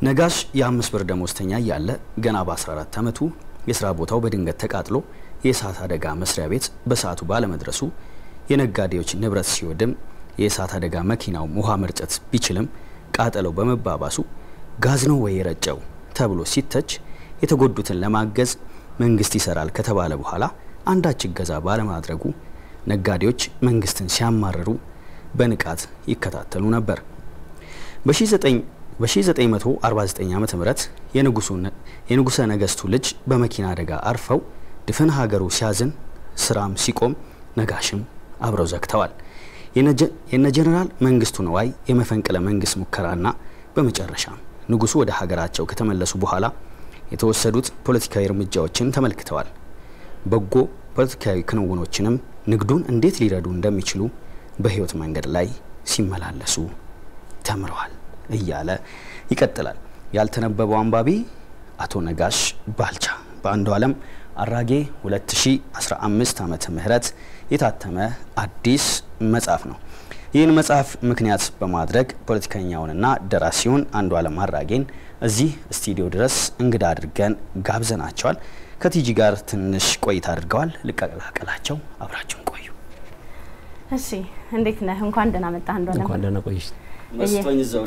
ነጋሽ የአምስት ብር ደሞዝተኛ እያለ ገና በ14 ዓመቱ የስራ ቦታው በድንገት ተቃጥሎ የእሳት አደጋ መስሪያ ቤት በሰዓቱ ባለመድረሱ የነጋዴዎች ንብረት ሲወድም የእሳት አደጋ መኪናው ውሃ መርጨት ቢችልም ቃጠለው በመባባሱ ጋዝ ነው ወይ የረጨው ተብሎ ሲተች የተጎዱትን ለማገዝ መንግስት ይሰራል ከተባለ በኋላ አንዳች እገዛ ባለማድረጉ ነጋዴዎች መንግስትን ሲያማርሩ በንቃት ይከታተሉ ነበር። በ1949 ዓ ም የንጉሠ ነገስቱ ልጅ በመኪና አደጋ አርፈው ድፍን ሀገሩ ሲያዝን ስራም ሲቆም ነጋሽም አብረው ዘግተዋል። የነ ጀኔራል መንግስቱ ነዋይ የመፈንቅለ መንግስት ሙከራና በመጨረሻም ንጉሱ ወደ ሀገራቸው ከተመለሱ በኋላ የተወሰዱት ፖለቲካዊ እርምጃዎችን ተመልክተዋል። በጎ ፖለቲካዊ ክንውኖችንም ንግዱን እንዴት ሊረዱ እንደሚችሉ በህይወት መንገድ ላይ ሲመላለሱ ተምረዋል እያለ ይቀጥላል። ያልተነበበው አንባቢ አቶ ነጋሽ ባልቻ በአንዱ ዓለም አራጌ 2015 ዓመተ ምህረት የታተመ አዲስ መጽሐፍ ነው። ይህን መጽሐፍ ምክንያት በማድረግ ፖለቲከኛውንና ደራሲውን አንዱ ዓለም አራጌን እዚህ ስቱዲዮ ድረስ እንግዳ አድርገን ጋብዘናቸዋል። ከቲጂ ጋር ትንሽ ቆይታ አድርገዋል። ልቀላቀላቸው፣ አብራችሁን ቆዩ። እሺ፣ እንዴት ነህ? እንኳን ደህና መጣህ አንዱ ዓለም። እንኳን ደህና ቆይሽ። መስቶኝ እዛው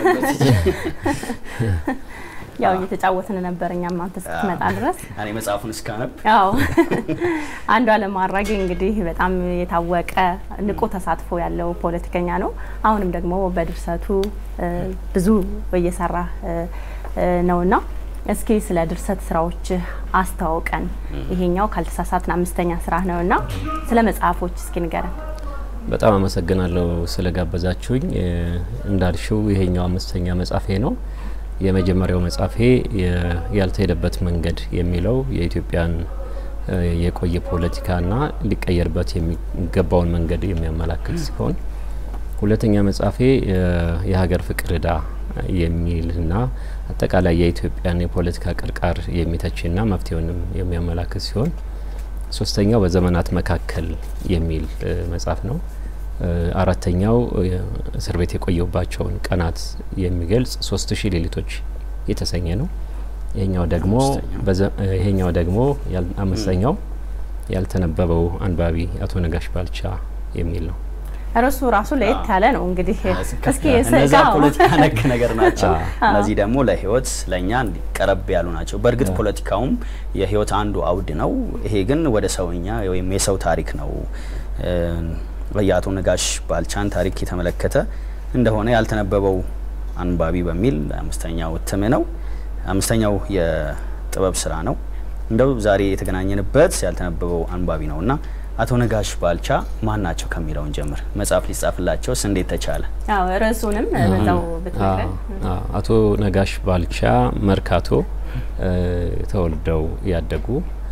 ያው እየተጫወትን ነበር እኛም አንተ ስትመጣ ድረስ እኔ መጽሐፉን እስካነብ ያው አንዱ ዓለም አራጌ እንግዲህ በጣም የታወቀ ንቁ ተሳትፎ ያለው ፖለቲከኛ ነው። አሁንም ደግሞ በድርሰቱ ብዙ እየሰራ ነውና እስኪ ስለ ድርሰት ስራዎች አስተዋውቀን። ይሄኛው ካልተሳሳትን አምስተኛ ስራ ነውና ስለ መጽሐፎች እስኪ ንገረን። በጣም አመሰግናለሁ ስለጋበዛችሁኝ። እንዳልሽው ይሄኛው አምስተኛ መጽሐፌ ነው። የመጀመሪያው መጽሐፌ ያልተሄደበት መንገድ የሚለው የኢትዮጵያን የቆየ ፖለቲካና ሊቀየርበት የሚገባውን መንገድ የሚያመላክት ሲሆን ሁለተኛ መጽሐፌ የሀገር ፍቅር ዕዳ የሚልና አጠቃላይ የኢትዮጵያን የፖለቲካ ቅርቃር የሚተችና መፍትሄውንም የሚያመላክት ሲሆን ሶስተኛው በዘመናት መካከል የሚል መጽሐፍ ነው። አራተኛው እስር ቤት የቆየባቸውን ቀናት የሚገልጽ ሶስት ሺህ ሌሊቶች የተሰኘ ነው። ይሄኛው ደግሞ ይሄኛው ደግሞ አምስተኛው ያልተነበበው አንባቢ አቶ ነጋሽ ባልቻ የሚል ነው። ርዕሱ ራሱ ለየት ያለ ነው። እንግዲህ እስኪ እነዛ ፖለቲካ ነክ ነገር ናቸው። እነዚህ ደግሞ ለህይወት ለእኛ ቀረብ ያሉ ናቸው። በእርግጥ ፖለቲካውም የህይወት አንዱ አውድ ነው። ይሄ ግን ወደ ሰውኛ ወይም የሰው ታሪክ ነው። የአቶ ነጋሽ ባልቻን ታሪክ የተመለከተ እንደሆነ ያልተነበበው አንባቢ በሚል አምስተኛው እትም ነው። አምስተኛው የጥበብ ስራ ነው። እንደው ዛሬ የተገናኘንበት ያልተነበበው አንባቢ ነው እና አቶ ነጋሽ ባልቻ ማን ናቸው ከሚለውን ጀምር። መጽሐፍ ሊጻፍላቸውስ እንዴት ተቻለ? አዎ ርዕሱንም በዛው ብትነግረን። አቶ ነጋሽ ባልቻ መርካቶ ተወልደው ያደጉ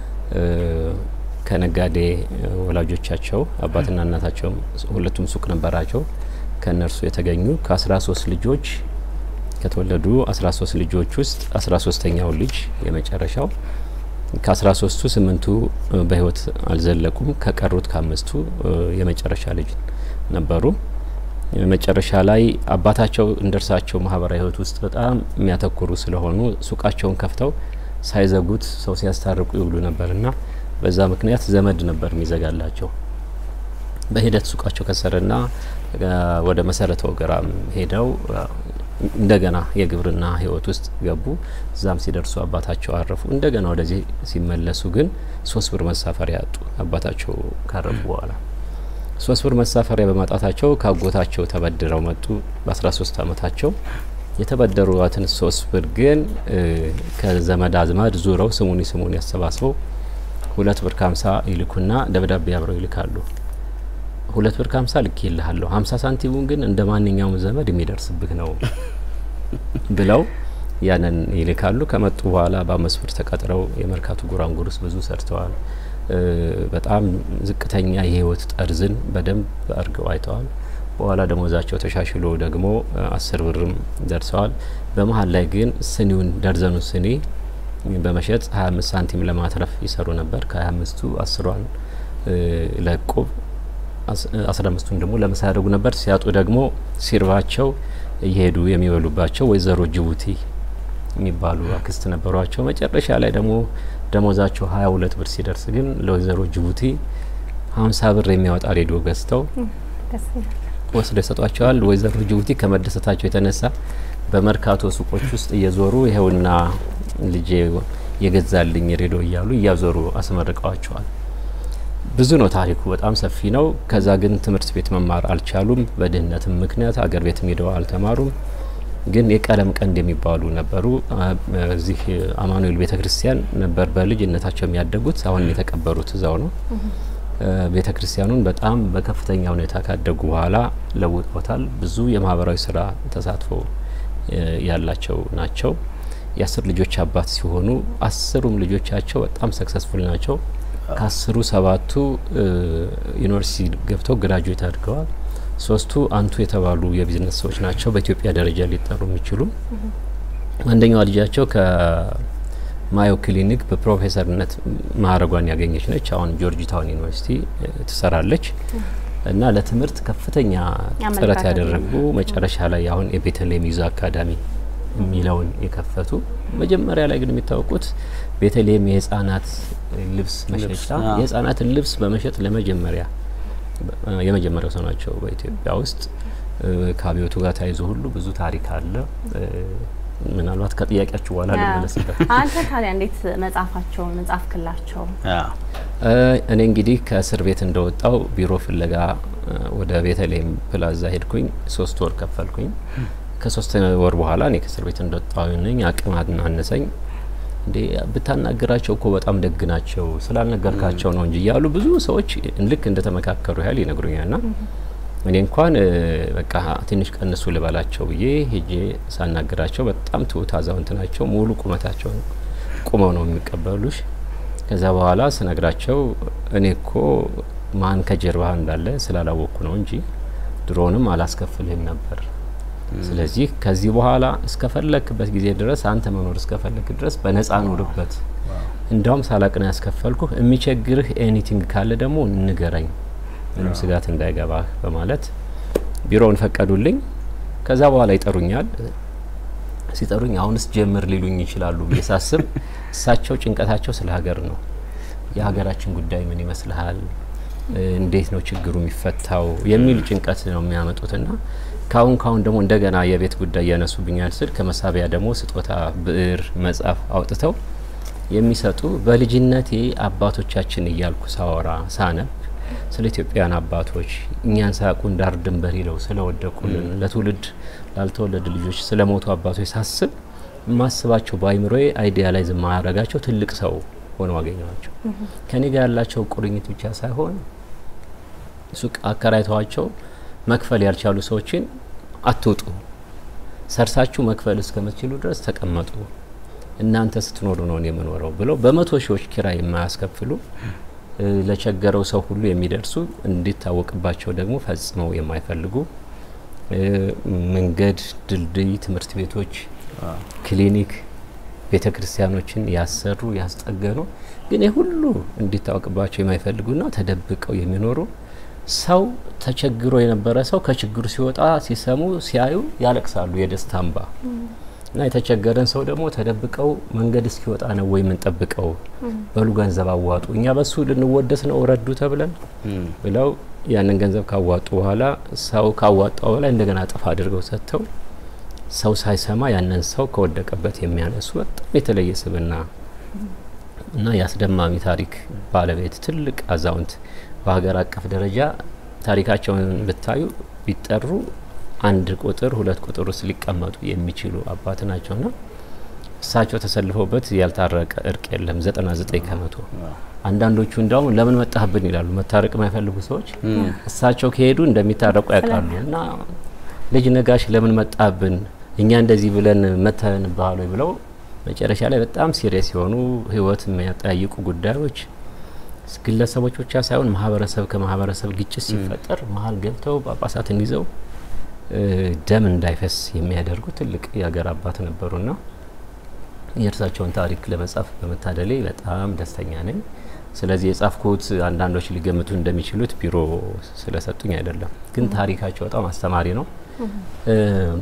ከነጋዴ ወላጆቻቸው አባትና እናታቸው ሁለቱም ሱቅ ነበራቸው። ከእነርሱ የተገኙ ከ13 ልጆች ከተወለዱ 13 ልጆች ውስጥ 13ተኛው ልጅ የመጨረሻው ከ13ቱ ስምንቱ በህይወት አልዘለቁም። ከቀሩት ከአምስቱ የመጨረሻ ልጅ ነበሩ። መጨረሻ ላይ አባታቸው እንደርሳቸው ማህበራዊ ህይወት ውስጥ በጣም የሚያተኩሩ ስለሆኑ ሱቃቸውን ከፍተው ሳይዘጉት ሰው ሲያስታርቁ ይውሉ ነበርና በዛ ምክንያት ዘመድ ነበር የሚዘጋላቸው። በሂደት ሱቃቸው ከሰረና ወደ መሰረተ ወገራም ሄደው እንደገና የግብርና ህይወት ውስጥ ገቡ። እዛም ሲደርሱ አባታቸው አረፉ። እንደገና ወደዚህ ሲመለሱ ግን ሶስት ብር መሳፈሪያ ያጡ። አባታቸው ካረፉ በኋላ ሶስት ብር መሳፈሪያ በማጣታቸው ካጎታቸው ተበድረው መጡ። በ13 አመታቸው የተበደሩትን ሶስት ብር ግን ከዘመድ አዝማድ ዙረው ስሙኒ ስሙኒ ያሰባስበው ሁለት ብር ከሀምሳ ይልኩና ደብዳቤ አብረው ይልካሉ። ሁለት ብር ከሀምሳ ልክ ይልሃለሁ ሀምሳ ሳንቲሙን ግን እንደ ማንኛውም ዘመድ የሚደርስብህ ነው ብለው ያንን ይልካሉ። ከመጡ በኋላ በአምስት ብር ተቀጥረው የመርካቶ ጉራንጉር ውስጥ ብዙ ሰርተዋል። በጣም ዝቅተኛ የህይወት ጠርዝን በደንብ አድርገው አይተዋል። በኋላ ደሞዛቸው ተሻሽሎ ደግሞ አስር ብርም ደርሰዋል። በመሀል ላይ ግን ስኒውን ደርዘኑ ስኒ በመሸጥ 25 ሳንቲም ለማትረፍ ይሰሩ ነበር። ከ25ቱ አስሯን ለቁብ አስራ አምስቱን ደግሞ ለምሳ ያደርጉ ነበር። ሲያጡ ደግሞ ሲርባቸው እየሄዱ የሚበሉባቸው ወይዘሮ ጅቡቲ የሚባሉ አክስት ነበሯቸው። መጨረሻ ላይ ደግሞ ደሞዛቸው ሀያ ሁለት ብር ሲደርስ ግን ለወይዘሮ ጅቡቲ ሀምሳ ብር የሚያወጣ ሬዲዮ ገዝተው ወስደው ይሰጧቸዋል። ወይዘሮ ጅቡቲ ከመደሰታቸው የተነሳ በመርካቶ ሱቆች ውስጥ እየዞሩ ይኸውና ልጄ የገዛልኝ ሬዲዮ እያሉ እያዞሩ አስመርቀዋቸዋል። ብዙ ነው ታሪኩ፣ በጣም ሰፊ ነው። ከዛ ግን ትምህርት ቤት መማር አልቻሉም። በድህነትም ምክንያት አገር ቤትም ሄደው አልተማሩም። ግን የቀለም ቀንድ የሚባሉ ነበሩ። እዚህ አማኑኤል ቤተ ክርስቲያን ነበር በልጅነታቸው የሚያደጉት። አሁን የተቀበሩት እዛው ነው። ቤተ ክርስቲያኑን በጣም በከፍተኛ ሁኔታ ካደጉ በኋላ ለውጦታል። ብዙ የማህበራዊ ስራ ተሳትፎ ያላቸው ናቸው። የአስር ልጆች አባት ሲሆኑ አስሩም ልጆቻቸው በጣም ሰክሰስፉል ናቸው። ከአስሩ ሰባቱ ዩኒቨርሲቲ ገብተው ግራጁዌት አድርገዋል። ሶስቱ አንቱ የተባሉ የቢዝነስ ሰዎች ናቸው፣ በኢትዮጵያ ደረጃ ሊጠሩ የሚችሉ። አንደኛዋ ልጃቸው ከማዮ ክሊኒክ በፕሮፌሰርነት ማዕረጓን ያገኘች ነች። አሁን ጆርጅ ታውን ዩኒቨርሲቲ ትሰራለች እና ለትምህርት ከፍተኛ ጥረት ያደረጉ መጨረሻ ላይ አሁን የቤተልሔም ይዞ አካዳሚ የሚለውን የከፈቱ መጀመሪያ ላይ ግን የሚታወቁት ቤተልሔም የህጻናት ልብስ መሸጫ የህጻናትን ልብስ በመሸጥ ለመጀመሪያ የመጀመሪያው ሰው ናቸው በኢትዮጵያ ውስጥ። ከአብዮቱ ጋር ተያይዞ ሁሉ ብዙ ታሪክ አለ። ምናልባት ከጥያቄያችሁ በኋላ ልመለስበት። አንተ ታዲያ እንዴት መጽሐፋቸውን መጽሐፍ ክላቸው? እኔ እንግዲህ ከእስር ቤት እንደወጣው ቢሮ ፍለጋ ወደ ቤተልሔም ፕላዛ ሄድኩኝ። ሶስት ወር ከፈልኩኝ። ከሶስት ወር በኋላ እኔ ከእስር ቤት እንደወጣሁ ነኝ። አቅም አነሰኝ። እንዴ ብታናገራቸው እኮ በጣም ደግ ናቸው ስላልነገርካቸው ነው እንጂ እያሉ ብዙ ሰዎች ልክ እንደተመካከሩ ያህል ይነግሩኛል። ና እኔ እንኳን በቃ ትንሽ ቀንሱ ልበላቸው ብዬ ሄጄ ሳናገራቸው በጣም ትሁት አዛውንት ናቸው። ሙሉ ቁመታቸው ቁመው ነው የሚቀበሉሽ። ከዛ በኋላ ስነግራቸው እኔ እኮ ማን ከጀርባህ እንዳለ ስላላወቅኩ ነው እንጂ ድሮንም አላስከፍልህም ነበር ስለዚህ ከዚህ በኋላ እስከፈለክበት ጊዜ ድረስ አንተ መኖር እስከፈለክ ድረስ በነጻ ኑርበት። እንዳውም ሳላቅ ነው ያስከፈልኩህ። የሚቸግርህ ኤኒቲንግ ካለ ደግሞ ንገረኝ፣ ምንም ስጋት እንዳይገባህ በማለት ቢሮውን ፈቀዱልኝ። ከዛ በኋላ ይጠሩኛል። ሲጠሩኝ አሁንስ ጀምር ሊሉኝ ይችላሉ ብዬ ሳስብ እሳቸው ጭንቀታቸው ስለ ሀገር ነው። የሀገራችን ጉዳይ ምን ይመስልሃል? እንዴት ነው ችግሩ የሚፈታው? የሚል ጭንቀት ነው የሚያመጡትና ካሁን ካሁን ደግሞ እንደገና የቤት ጉዳይ ያነሱብኛል ስል ከመሳቢያ ደግሞ ስጦታ ብዕር፣ መጽሐፍ አውጥተው የሚሰጡ በልጅነቴ አባቶቻችን እያልኩ ሳወራ ሳነብ ስለ ኢትዮጵያውያን አባቶች እኛን ሳያውቁን ዳር ድንበር ሂደው ስለወደቁልን ለትውልድ ላልተወለዱ ልጆች ስለ ሞቱ አባቶች ሳስብ የማስባቸው በአይምሮዬ አይዲያላይዝ የማያረጋቸው ትልቅ ሰው ሆነው አገኘዋቸው። ከኔ ጋር ያላቸው ቁርኝት ብቻ ሳይሆን ሱቅ አከራይተዋቸው መክፈል ያልቻሉ ሰዎችን አትውጡ፣ ሰርታችሁ መክፈል እስከምትችሉ ድረስ ተቀመጡ፣ እናንተ ስትኖሩ ነው እኔ የምኖረው ብለው በመቶ ሺዎች ኪራይ የማያስከፍሉ ለቸገረው ሰው ሁሉ የሚደርሱ እንዲታወቅባቸው ደግሞ ፈጽመው የማይፈልጉ መንገድ፣ ድልድይ፣ ትምህርት ቤቶች፣ ክሊኒክ፣ ቤተ ክርስቲያኖችን ያሰሩ ያስጠገኑ ግን የሁሉ እንዲታወቅባቸው የማይፈልጉና ተደብቀው የሚኖሩ ሰው ተቸግሮ የነበረ ሰው ከችግሩ ሲወጣ ሲሰሙ ሲያዩ ያለቅሳሉ የደስታ እንባ እና የተቸገረን ሰው ደግሞ ተደብቀው መንገድ እስኪወጣ ነው ወይ የምንጠብቀው? በሉ ገንዘብ አዋጡ፣ እኛ በሱ ልንወደስ ነው ረዱ ተብለን ብለው ያንን ገንዘብ ካዋጡ በኋላ ሰው ካዋጣው በላይ እንደገና ጥፍ አድርገው ሰጥተው ሰው ሳይሰማ ያንን ሰው ከወደቀበት የሚያነሱ በጣም የተለየ ስብና እና የአስደማሚ ታሪክ ባለቤት ትልቅ አዛውንት በሀገር አቀፍ ደረጃ ታሪካቸውን ብታዩ ቢጠሩ አንድ ቁጥር ሁለት ቁጥር ውስጥ ሊቀመጡ የሚችሉ አባት ናቸውና እሳቸው ተሰልፈውበት ያልታረቀ እርቅ የለም። ዘጠና ዘጠኝ ከመቶ አንዳንዶቹ እንዲያውም ለምን መጣህብን ይላሉ። መታረቅ የማይፈልጉ ሰዎች እሳቸው ከሄዱ እንደሚታረቁ ያውቃሉ። እና ልጅ ነጋሽ ለምን መጣህብን እኛ እንደዚህ ብለን መተን ባህሉ ብለው መጨረሻ ላይ በጣም ሲሪየስ የሆኑ ህይወት የሚያጠያይቁ ጉዳዮች ግለሰቦች ብቻ ሳይሆን ማህበረሰብ ከማህበረሰብ ግጭት ሲፈጠር መሀል ገብተው ጳጳሳትን ይዘው ደም እንዳይፈስ የሚያደርጉ ትልቅ የሀገር አባት ነበሩና የእርሳቸውን ታሪክ ለመጻፍ በመታደሌ በጣም ደስተኛ ነኝ። ስለዚህ የጻፍኩት አንዳንዶች ሊገምቱ እንደሚችሉት ቢሮ ስለሰጡኝ አይደለም፣ ግን ታሪካቸው በጣም አስተማሪ ነው።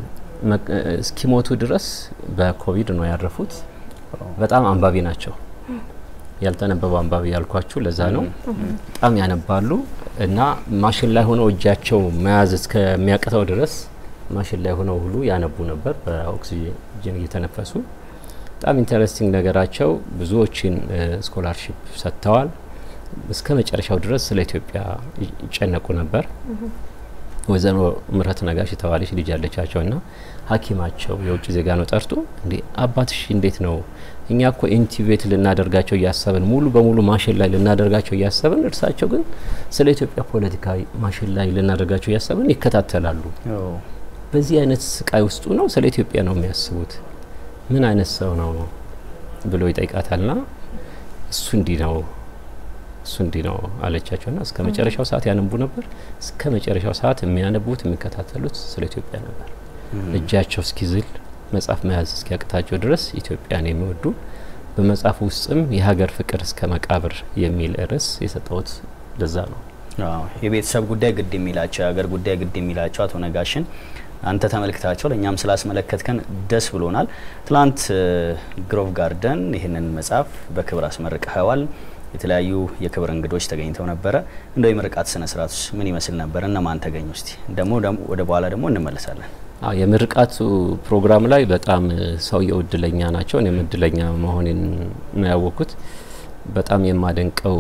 እስኪሞቱ ድረስ በኮቪድ ነው ያረፉት። በጣም አንባቢ ናቸው። ያልተነበበው አንባቢ ያልኳችሁ ለዛ ነው። በጣም ያነባሉ እና ማሽን ላይ ሆነው እጃቸው መያዝ እስከሚያቅተው ድረስ ማሽን ላይ ሆነው ሁሉ ያነቡ ነበር በኦክሲጅን እየተነፈሱ። በጣም ኢንተረስቲንግ ነገራቸው ብዙዎችን ስኮላርሽፕ ሰጥተዋል። እስከ መጨረሻው ድረስ ስለ ኢትዮጵያ ይጨነቁ ነበር። ወይዘሮ ምህረት ነጋሽ የተባለች ልጅ ያለቻቸው እና ሐኪማቸው የውጭ ዜጋ ነው ጠርቶ እንዴ አባትሽ እንዴት ነው? እኛ እኮ ኢንቲቤት ልናደርጋቸው እያሰብን ሙሉ በሙሉ ማሽን ላይ ልናደርጋቸው እያሰብን፣ እርሳቸው ግን ስለ ኢትዮጵያ ፖለቲካዊ ማሽን ላይ ልናደርጋቸው እያሰብን ይከታተላሉ። በዚህ አይነት ስቃይ ውስጡ ነው ስለ ኢትዮጵያ ነው የሚያስቡት። ምን አይነት ሰው ነው ብሎ ይጠይቃታልና እሱ እንዲህ ነው እሱ እንዲህ ነው አለቻቸውና እስከ መጨረሻው ሰዓት ያነቡ ነበር። እስከ መጨረሻው ሰዓት የሚያነቡት የሚከታተሉት ስለ ኢትዮጵያ ነበር። እጃቸው እስኪዝል መጽሐፍ መያዝ እስኪያቅታቸው ድረስ ኢትዮጵያን የሚወዱ በመጽሐፍ ውስጥም የሀገር ፍቅር እስከ መቃብር የሚል ርዕስ የሰጠሁት ለዛ ነው። የቤተሰብ ጉዳይ ግድ የሚላቸው የሀገር ጉዳይ ግድ የሚላቸው አቶ ነጋሽን አንተ ተመልክታቸው ለእኛም ስላስመለከትከን ደስ ብሎናል። ትላንት ግሮቭ ጋርደን ይህንን መጽሐፍ በክብር አስመርቀኸዋል። የተለያዩ የክብር እንግዶች ተገኝተው ነበረ። እንደው የምርቃት ስነ ስርዓት ምን ይመስል ነበር? እነማን ተገኙ? እስቲ ደግሞ ወደ በኋላ ደግሞ እንመለሳለን። አዎ የምርቃቱ ፕሮግራም ላይ በጣም ሰውየው እድለኛ ናቸው። እኔም እድለኛ መሆኔን ነው ያወቅኩት። በጣም የማደንቀው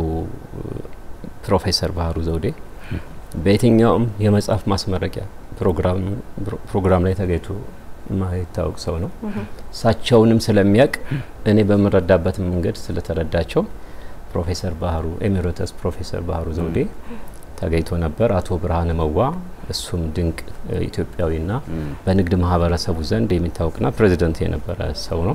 ፕሮፌሰር ባህሩ ዘውዴ በየትኛውም የመጽሐፍ ማስመረቂያ ፕሮግራም ላይ ተገኝቶ የማይታወቅ ሰው ነው። እሳቸውንም ስለሚያውቅ እኔ በምረዳበት መንገድ ስለተረዳቸው ፕሮፌሰር ባህሩ ኤሜሪተስ ፕሮፌሰር ባህሩ ዘውዴ ተገኝቶ ነበር። አቶ ብርሃነ መዋ እሱም ድንቅ ኢትዮጵያዊና በንግድ ማህበረሰቡ ዘንድ የሚታወቅና ፕሬዚደንት የነበረ ሰው ነው።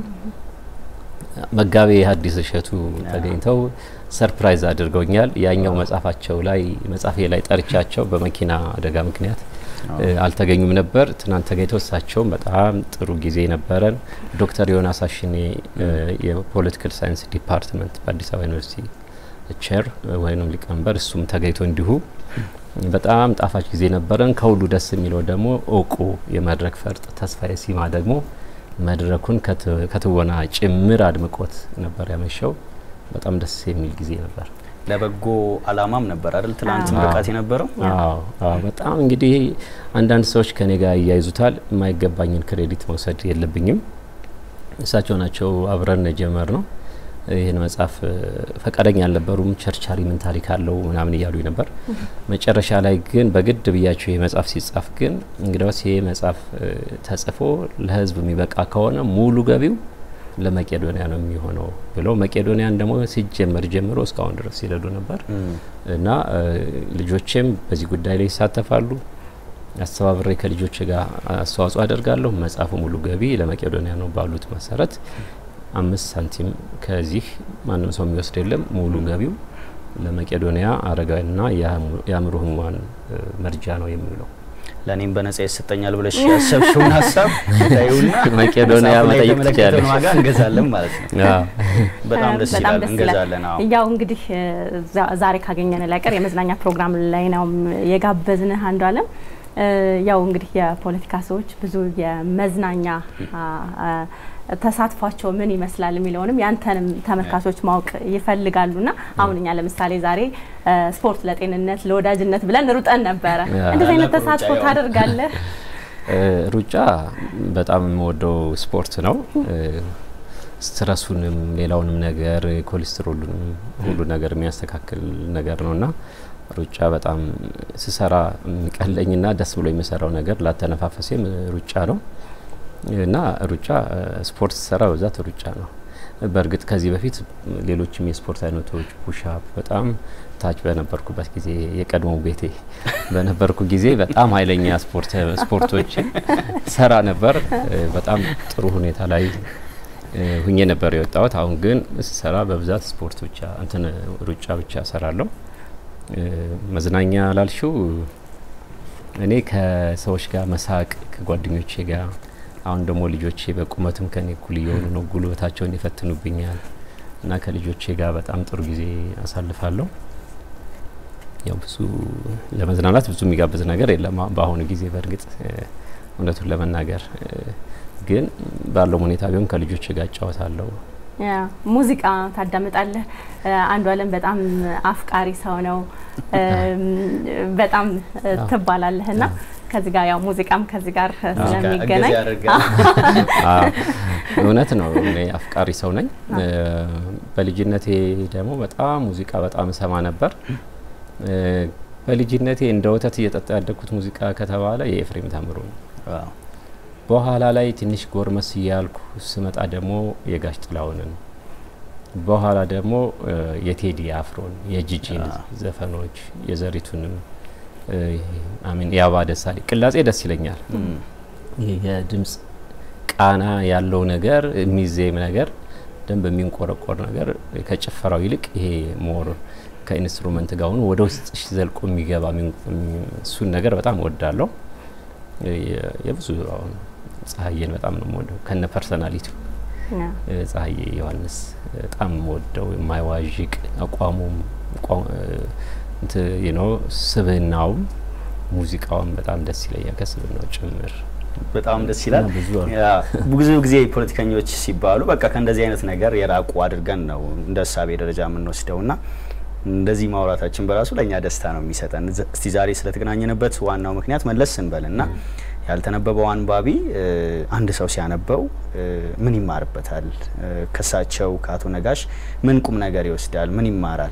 መጋቤ ሐዲስ እሸቱ ተገኝተው ሰርፕራይዝ አድርገውኛል። ያኛው መጽሐፋቸው ላይ መጽሐፌ ላይ ጠርቻቸው በመኪና አደጋ ምክንያት አልተገኙም ነበር። ትናንት ተገኝተው እሳቸውም በጣም ጥሩ ጊዜ ነበረን። ዶክተር ዮናስ አሽኔ የፖለቲካል ሳይንስ ዲፓርትመንት በአዲስ አበባ ዩኒቨርሲቲ ቼር ወይም ሊቀመንበር እሱም ተገኝቶ እንዲሁ በጣም ጣፋጭ ጊዜ ነበረን። ከሁሉ ደስ የሚለው ደግሞ እውቁ የመድረክ ፈርጥ ተስፋዬ ሲማ ደግሞ መድረኩን ከትወና ጭምር አድምቆት ነበር ያመሸው። በጣም ደስ የሚል ጊዜ ነበር። ለበጎ አላማም ነበር አይደል? ትናንት ምርቃት የነበረው። አዎ በጣም እንግዲህ አንዳንድ ሰዎች ከኔ ጋር እያይዙታል። የማይገባኝን ክሬዲት መውሰድ የለብኝም። እሳቸው ናቸው አብረን የጀመር ነው። ይህን መጽሐፍ ፈቃደኛ አልነበሩም። ቸርቻሪ ምን ታሪክ አለው ምናምን እያሉ ነበር። መጨረሻ ላይ ግን በግድ ብያቸው ይህ መጽሐፍ ሲጻፍ ግን እንግዲያውስ ይህ መጽሐፍ ተጽፎ ለሕዝብ የሚበቃ ከሆነ ሙሉ ገቢው ለመቄዶንያ ነው የሚሆነው ብለው መቄዶንያን ደግሞ ሲጀመር ጀምሮ እስካሁን ድረስ ሲረዱ ነበር እና ልጆቼም በዚህ ጉዳይ ላይ ይሳተፋሉ። አስተባብሬ ከልጆች ጋር አስተዋጽኦ አደርጋለሁ። መጽሐፉ ሙሉ ገቢ ለመቄዶንያ ነው ባሉት መሰረት አምስት ሳንቲም ከዚህ ማንም ሰው የሚወስድ የለም። ሙሉ ገቢው ለመቄዶንያ አረጋዊና የአእምሮ ህሙማን መርጃ ነው የሚውለው። ለእኔም በነጻ ይሰጠኛል ብለሽ ያሰብሽውን ሀሳብ ታዩና መቄዶንያ መጠየቅ ትችላለሽ። ዋጋ እንገዛለን ማለት ነው። በጣም ደስ ይላል። እንገዛለን። አዎ ያው እንግዲህ ዛሬ ካገኘን ላይቀር የመዝናኛ ፕሮግራም ላይ ነው የጋበዝንህ አንዱ አለም ያው እንግዲህ የፖለቲካ ሰዎች ብዙ የመዝናኛ ተሳትፏቸው ምን ይመስላል የሚለውንም ያንተንም ተመልካቾች ማወቅ ይፈልጋሉና አሁን እኛ ለምሳሌ ዛሬ ስፖርት ለጤንነት ለወዳጅነት ብለን ሩጠን ነበረ። እንደዚህ አይነት ተሳትፎ ታደርጋለህ? ሩጫ በጣም የምወደው ስፖርት ነው። ስትረሱንም ሌላውንም ነገር ኮሌስትሮሉንም ሁሉ ነገር የሚያስተካክል ነገር ነውና ሩጫ በጣም ስሰራ የሚቀለኝና ደስ ብሎ የሚሰራው ነገር ላተነፋፈሴም ሩጫ ነው እና ሩጫ ስፖርት ስሰራ በብዛት ሩጫ ነው። በእርግጥ ከዚህ በፊት ሌሎችም የስፖርት አይነቶች ፑሻፕ በጣም ታች በነበርኩበት ጊዜ የቀድሞ ቤቴ በነበርኩ ጊዜ በጣም ኃይለኛ ስፖርቶችን ሰራ ነበር። በጣም ጥሩ ሁኔታ ላይ ሁኜ ነበር የወጣሁት። አሁን ግን ስሰራ በብዛት ስፖርት ብቻ እንትን ሩጫ ብቻ ሰራለሁ። መዝናኛ ላልሽው እኔ ከሰዎች ጋር መሳቅ ከጓደኞቼ ጋር አሁን ደግሞ ልጆቼ በቁመትም ከኔ እኩል እየሆኑ ነው፣ ጉልበታቸውን ይፈትኑብኛል እና ከልጆቼ ጋር በጣም ጥሩ ጊዜ አሳልፋለሁ። ያው ብዙ ለመዝናናት ብዙ የሚጋብዝ ነገር የለም በአሁኑ ጊዜ በእርግጥ እውነቱን ለመናገር ግን ባለው ሁኔታ ቢሆን ከልጆች ጋር እጫወታለሁ። ሙዚቃ ታዳምጣለህ? አንዱ አለም በጣም አፍቃሪ ሰው ነው በጣም ትባላለህ እና ከዚህ ጋር ያው ሙዚቃም ከዚህ ጋር ስለሚገናኝ እውነት ነው። እኔ አፍቃሪ ሰው ነኝ። በልጅነቴ ደግሞ በጣም ሙዚቃ በጣም እሰማ ነበር። በልጅነቴ እንደ ወተት እየጠጣ ያደግኩት ሙዚቃ ከተባለ የኤፍሬም ታምሩ ነው። በኋላ ላይ ትንሽ ጎርመስ እያልኩ ስመጣ ደግሞ የጋሽ ጥላሁንን በኋላ ደግሞ የቴዲ አፍሮን የጂጂን ዘፈኖች የዘሪቱንም አሚን የአባ ደሳሌ ቅላጼ ደስ ይለኛል። የድምጽ ቃና ያለው ነገር የሚዜም ነገር ደንብ የሚንቆረቆር ነገር ከጭፈራው ይልቅ ይሄ ሞር ከኢንስትሩመንት ጋር ሆኖ ወደ ውስጥ ዘልቆ የሚገባ እሱን ነገር በጣም እወዳለሁ። የብዙ አሁን ጸሐዬን በጣም ነው የምወደው ከነ ፐርሰናሊቲው ጸሐዬ ዮሐንስ በጣም የምወደው የማይዋዥቅ አቋሙም ነው ስብህናውም ሙዚቃውም በጣም ደስ ይለኛል ከስብህናው ጭምር በጣም ደስ ይላል። ብዙ ጊዜ ፖለቲከኞች ሲባሉ በቃ ከእንደዚህ አይነት ነገር የራቁ አድርገን ነው እንደ እሳቤ ደረጃ የምንወስደው ና እንደዚህ ማውራታችን በራሱ ለእኛ ደስታ ነው የሚሰጠን። እስቲ ዛሬ ስለተገናኘንበት ዋናው ምክንያት መለስ ስንበል ና ያልተነበበው አንባቢ አንድ ሰው ሲያነበው ምን ይማርበታል? ከሳቸው ከአቶ ነጋሽ ምን ቁም ነገር ይወስዳል? ምን ይማራል?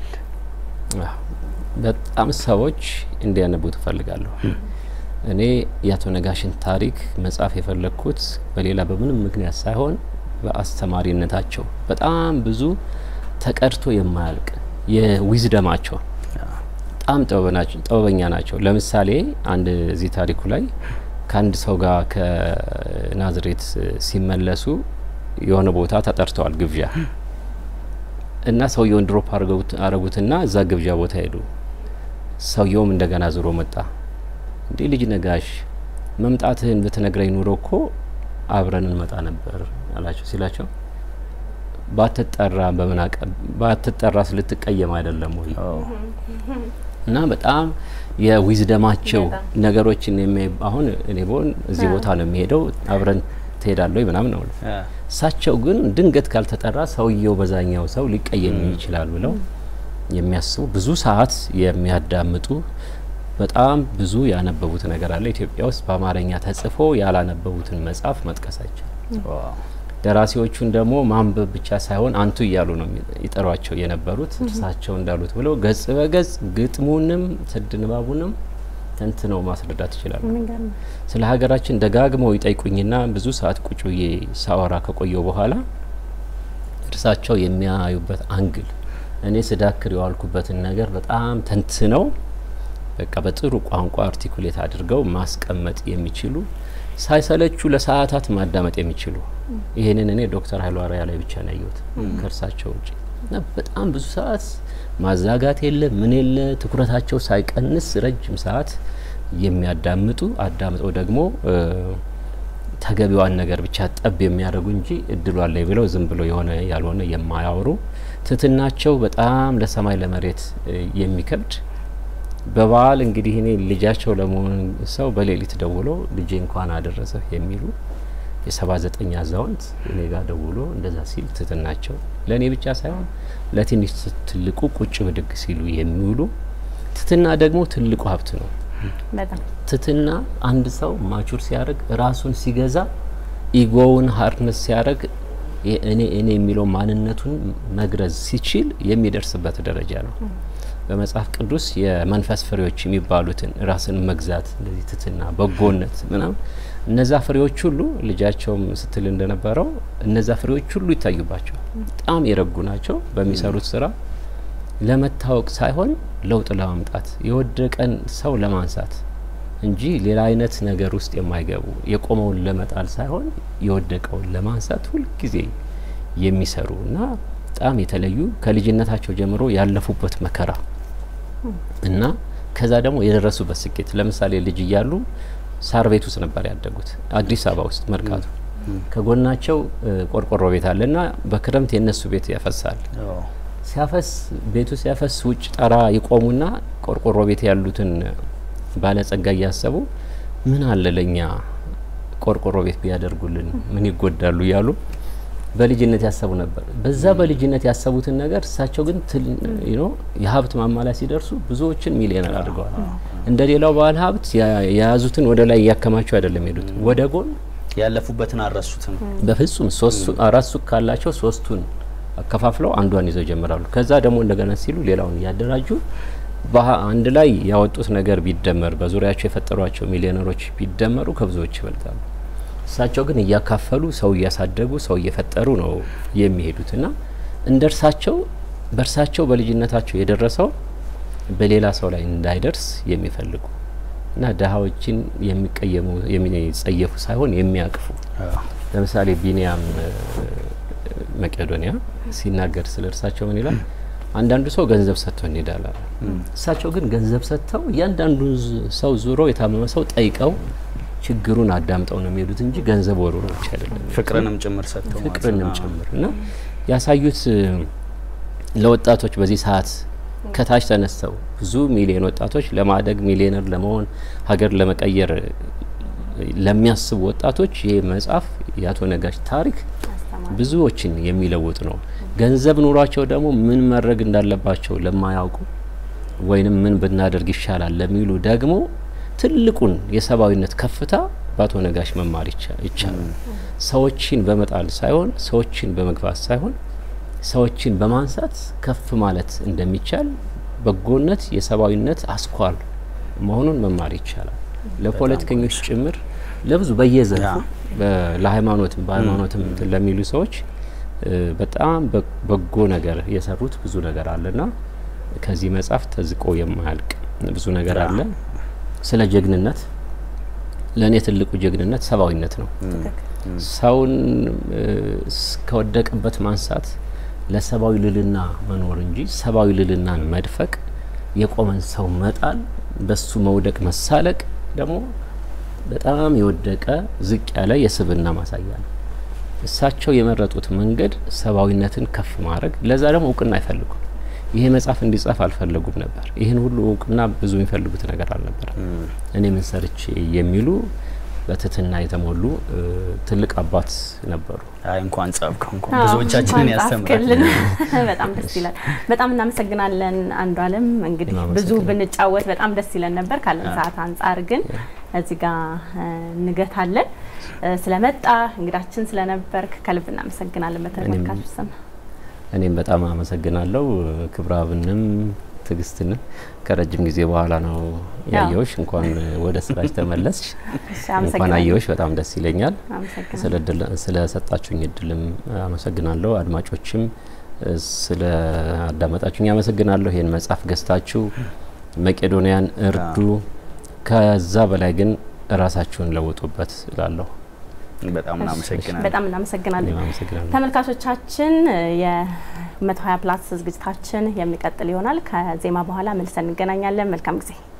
በጣም ሰዎች እንዲያነቡ ትፈልጋለሁ። እኔ የአቶ ነጋሽን ታሪክ መጻፍ የፈለግኩት በሌላ በምንም ምክንያት ሳይሆን በአስተማሪነታቸው በጣም ብዙ ተቀድቶ የማያልቅ የዊዝደማቸው በጣም ጥበበኛ ናቸው። ለምሳሌ አንድ እዚህ ታሪኩ ላይ ከአንድ ሰው ጋር ከናዝሬት ሲመለሱ የሆነ ቦታ ተጠርተዋል ግብዣ እና ሰውየውን ድሮፕ አረጉትና እዛ ግብዣ ቦታ ሄዱ። ሰውየውም እንደገና ዞሮ መጣ። እንዴ ልጅ ነጋሽ መምጣትህን ብትነግረኝ ኑሮ እኮ አብረን እንመጣ ነበር አላቸው። ሲላቸው ባትጠራ በምን አቀ ባትጠራ ስልትቀየም አይደለም ወይ እና በጣም የዊዝደማቸው ነገሮችን የሚያይ አሁን እኔ በሆን እዚህ ቦታ ነው የሚሄደው አብረን ትሄዳለሁ ምናምን ነው። እሳቸው ግን ድንገት ካልተጠራ ሰውየው በዛኛው ሰው ሊቀየም ይችላል ብለው የሚያስቡ ብዙ ሰዓት የሚያዳምጡ በጣም ብዙ ያነበቡት ነገር አለ። ኢትዮጵያ ውስጥ በአማርኛ ተጽፎ ያላነበቡትን መጽሐፍ መጥቀሳቸው ደራሲዎቹን ደግሞ ማንበብ ብቻ ሳይሆን አንቱ እያሉ ነው ይጠሯቸው የነበሩት እርሳቸው እንዳሉት ብለው ገጽ በገጽ ግጥሙንም ስድ ንባቡንም ተንትነው ማስረዳት ይችላሉ። ስለ ሀገራችን ደጋግመው ይጠይቁኝና ብዙ ሰዓት ቁጭ ብዬ ሳወራ ከቆየው በኋላ እርሳቸው የሚያዩበት አንግል እኔ ስዳክር የዋልኩበትን ነገር በጣም ተንትነው በቃ በጥሩ ቋንቋ አርቲኩሌት አድርገው ማስቀመጥ የሚችሉ ሳይሰለቹ ለሰዓታት ማዳመጥ የሚችሉ ይህንን እኔ ዶክተር ኃይሉ አርአያ ላይ ብቻ ነው ያየሁት ከእርሳቸው ውጭ እና በጣም ብዙ ሰዓት ማዛጋት የለ ምን የለ ትኩረታቸው ሳይቀንስ ረጅም ሰዓት የሚያዳምጡ አዳምጠው ደግሞ ተገቢዋን ነገር ብቻ ጠብ የሚያደርጉ እንጂ እድሉ አለኝ ብለው ዝም ብሎ የሆነ ያልሆነ የማያወሩ ትትናቸው በጣም ለሰማይ ለመሬት የሚከብድ በበዓል እንግዲህ እኔ ልጃቸው ለመሆን ሰው በሌሊት ደውሎ ልጄ እንኳን አደረሰ የሚሉ የሰባ ዘጠኝ አዛውንት እኔ ጋር ደውሎ እንደዛ ሲል ትትናቸው ለእኔ ብቻ ሳይሆን ለትንሽ ትልቁ ቁጭ ብድግ ሲሉ የሚውሉ ትትና ደግሞ ትልቁ ሀብት ነው። ትትና አንድ ሰው ማቹር ሲያደርግ ራሱን ሲገዛ ኢጎውን ሀርነስ ሲያደርግ እኔ እኔ የሚለው ማንነቱን መግረዝ ሲችል የሚደርስበት ደረጃ ነው። በመጽሐፍ ቅዱስ የመንፈስ ፍሬዎች የሚባሉትን ራስን መግዛት፣ እንደዚህ ትትና፣ በጎነት ምናምን እነዛ ፍሬዎች ሁሉ ልጃቸውም ስትል እንደነበረው እነዛ ፍሬዎች ሁሉ ይታዩባቸዋል። በጣም የረጉ ናቸው። በሚሰሩት ስራ ለመታወቅ ሳይሆን ለውጥ ለማምጣት የወደቀን ሰው ለማንሳት እንጂ ሌላ አይነት ነገር ውስጥ የማይገቡ የቆመውን ለመጣል ሳይሆን የወደቀውን ለማንሳት ሁልጊዜ የሚሰሩ እና በጣም የተለዩ ከልጅነታቸው ጀምሮ ያለፉበት መከራ እና ከዛ ደግሞ የደረሱበት ስኬት ለምሳሌ ልጅ እያሉ ሳር ቤት ውስጥ ነበር ያደጉት አዲስ አበባ ውስጥ መርካቶ ከጎናቸው ቆርቆሮ ቤት አለ እና በክረምት የነሱ ቤት ያፈሳል ሲያፈስ ቤቱ ሲያፈስ ውጭ ጠራ ይቆሙና ቆርቆሮ ቤት ያሉትን ባለጸጋ እያሰቡ ምን አለ ለኛ ቆርቆሮ ቤት ቢያደርጉልን ምን ይጎዳሉ እያሉ በልጅነት ያሰቡ ነበር። በዛ በልጅነት ያሰቡትን ነገር እሳቸው ግን የሀብት ማማ ላይ ሲደርሱ ብዙዎችን ሚሊዮነር አድርገዋል። እንደ ሌላው ባለ ሀብት የያዙትን ወደ ላይ እያከማቸው አይደለም ሄዱት፣ ወደ ጎን ያለፉበትን አልረሱትም። በፍጹም ሶስቱ አራት ሱቅ ካላቸው ሶስቱን አከፋፍለው አንዷን ይዘው ይጀምራሉ። ከዛ ደግሞ እንደገና ሲሉ ሌላውን እያደራጁ አንድ ላይ ያወጡት ነገር ቢደመር በዙሪያቸው የፈጠሯቸው ሚሊዮነሮች ቢደመሩ ከብዙዎች ይበልጣሉ። እሳቸው ግን እያካፈሉ ሰው እያሳደጉ ሰው እየፈጠሩ ነው የሚሄዱት እና እንደ እርሳቸው በእርሳቸው በልጅነታቸው የደረሰው በሌላ ሰው ላይ እንዳይደርስ የሚፈልጉ እና ድሀዎችን የሚቀየሙ የሚጸየፉ ሳይሆን የሚያቅፉ ለምሳሌ ቢኒያም መቄዶንያ ሲናገር ስለ እርሳቸው ምን ይላል? አንዳንዱ ሰው ገንዘብ ሰጥቶ እንሄዳል። እሳቸው ግን ገንዘብ ሰጥተው እያንዳንዱን ሰው ዙሮ የታመመ ሰው ጠይቀው ችግሩን አዳምጠው ነው የሚሄዱት እንጂ ገንዘብ ወሩ ብቻ አይደለም። ፍቅርንም ጭምር ሰጥተው ፍቅርንም ጭምር እና ያሳዩት ለወጣቶች በዚህ ሰዓት ከታች ተነስተው ብዙ ሚሊዮን ወጣቶች ለማደግ ሚሊዮነር ለመሆን ሀገር ለመቀየር ለሚያስቡ ወጣቶች ይህ መጽሐፍ የአቶ ነጋሽ ታሪክ ብዙዎችን የሚለውጥ ነው። ገንዘብ ኑሯቸው ደግሞ ምን ማድረግ እንዳለባቸው ለማያውቁ ወይንም ምን ብናደርግ ይሻላል ለሚሉ ደግሞ ትልቁን የሰብአዊነት ከፍታ በአቶ ነጋሽ መማር ይቻላል። ሰዎችን በመጣል ሳይሆን ሰዎችን በመግፋት ሳይሆን ሰዎችን በማንሳት ከፍ ማለት እንደሚቻል በጎነት የሰብአዊነት አስኳል መሆኑን መማር ይቻላል። ለፖለቲከኞች ጭምር ለብዙ በየዘርፉ ለሃይማኖትም በሃይማኖትም ለሚሉ ሰዎች በጣም በጎ ነገር የሰሩት ብዙ ነገር አለና ከዚህ መጽሐፍ ተዝቆ የማያልቅ ብዙ ነገር አለ። ስለ ጀግንነት ለእኔ ትልቁ ጀግንነት ሰብአዊነት ነው። ሰውን እስከወደቀበት ማንሳት ለሰብአዊ ልልና መኖር እንጂ ሰብአዊ ልልናን መድፈቅ፣ የቆመን ሰው መጣል፣ በሱ መውደቅ መሳለቅ ደግሞ በጣም የወደቀ ዝቅ ያለ የስብና ማሳያ ነው። እሳቸው የመረጡት መንገድ ሰብአዊነትን ከፍ ማድረግ፣ ለዛ ደግሞ እውቅና አይፈልጉም። ይሄ መጽሐፍ እንዲጻፍ አልፈለጉም ነበር። ይህን ሁሉ እውቅና ብዙ የሚፈልጉት ነገር አልነበረም። እኔ ምን ሰርቼ የሚሉ በትህትና የተሞሉ ትልቅ አባት ነበሩ። አይ እንኳን ጻፍከው እንኳን ብዙዎቻችንን ያስተምራል። በጣም ደስ ይላል። በጣም እናመሰግናለን አንዱ አለም። እንግዲህ ብዙ ብንጫወት በጣም ደስ ይለን ነበር። ካለን ሰዓት አንጻር ግን እዚህ ጋር እንገታለን። ስለመጣ እንግዳችን ስለነበርክ ከልብ እናመሰግናለን በተመልካቾች ስም። እኔም በጣም አመሰግናለሁ ክብረአብንም ትዕግስትንም ከረጅም ጊዜ በኋላ ነው ያየውሽ። እንኳን ወደ ስራሽ ተመለስሽ፣ እንኳን አየውሽ። በጣም ደስ ይለኛል። ስለሰጣችሁኝ እድልም አመሰግናለሁ። አድማጮችም ስለ አዳመጣችሁኝ አመሰግናለሁ። ይህን መጽሐፍ ገዝታችሁ መቄዶንያን እርዱ። ከዛ በላይ ግን ራሳችሁን ለውጡበት እላለሁ። በጣም እናመሰግናለን። በጣም እናመሰግናለን ተመልካቾቻችን። የመቶ ሀያ ፕላስ ዝግጅታችን የሚቀጥል ይሆናል። ከዜማ በኋላ መልሰን እንገናኛለን። መልካም ጊዜ